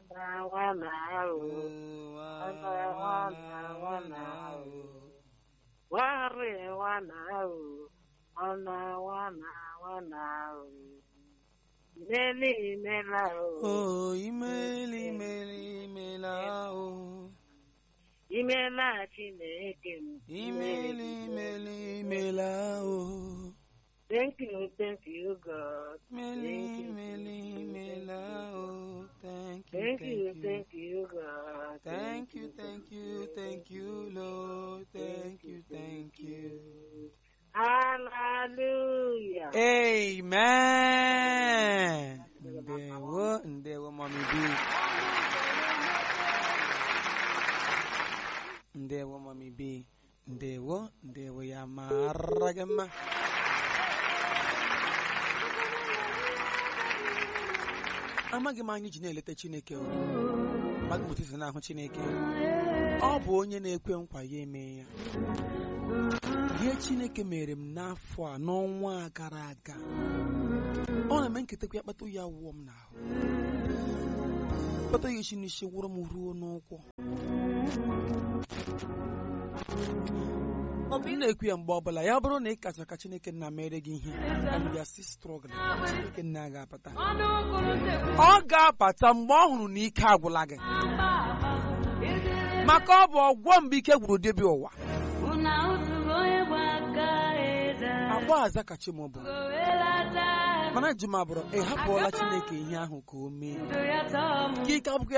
nwana nwana ahụ nwana nwana nwana ahụ wari nwana ahụ nwana nwana nwana ahụ imeli imela ahụ Oh, imeli imeli imela o. imela chineke m Imeli imeli imela o. thank you thank you god Imeli imeli imela o. Thank you, thank you thank you. thank you god Thank you, thank you, thank you, Lord. Thank you, thank you. hallelujah Amen. Ndewo, ndewo, mommy B. Ndewo, mommy B. Ndewo, ndewo ya mara gị mma. Amaghị m anyị ji na-eleta Chineke o. Amaghị m otu isi na-ahụ Chineke. Ọ bụ onye na-ekwe nkwa ya eme ya. ihe chineke mere m n'afọ a n'ọnwa a gara aga ọ na-eme nketakwa ya kpata ya wụọ m n'ahụ kpata ya isi n'isi wụrụ m ruo n'ụkwụ ọ bụ ị na-ekwu ya mgbe ọbụla ya bụrụ na ị kacha ka chineke nna mere gị ihe and you are still struggling chineke nna ga-apata ọ ga-apata mgbe ọ hụrụ na ike agwụla gị maka ọ bụ ọgwọ mgbe ike gwụrụ dibịa ụwa agba aza ka chi m bụ mana ji m abụrụ ị hapụọla chineke ihe ahụ ka o mee ka ike abụghị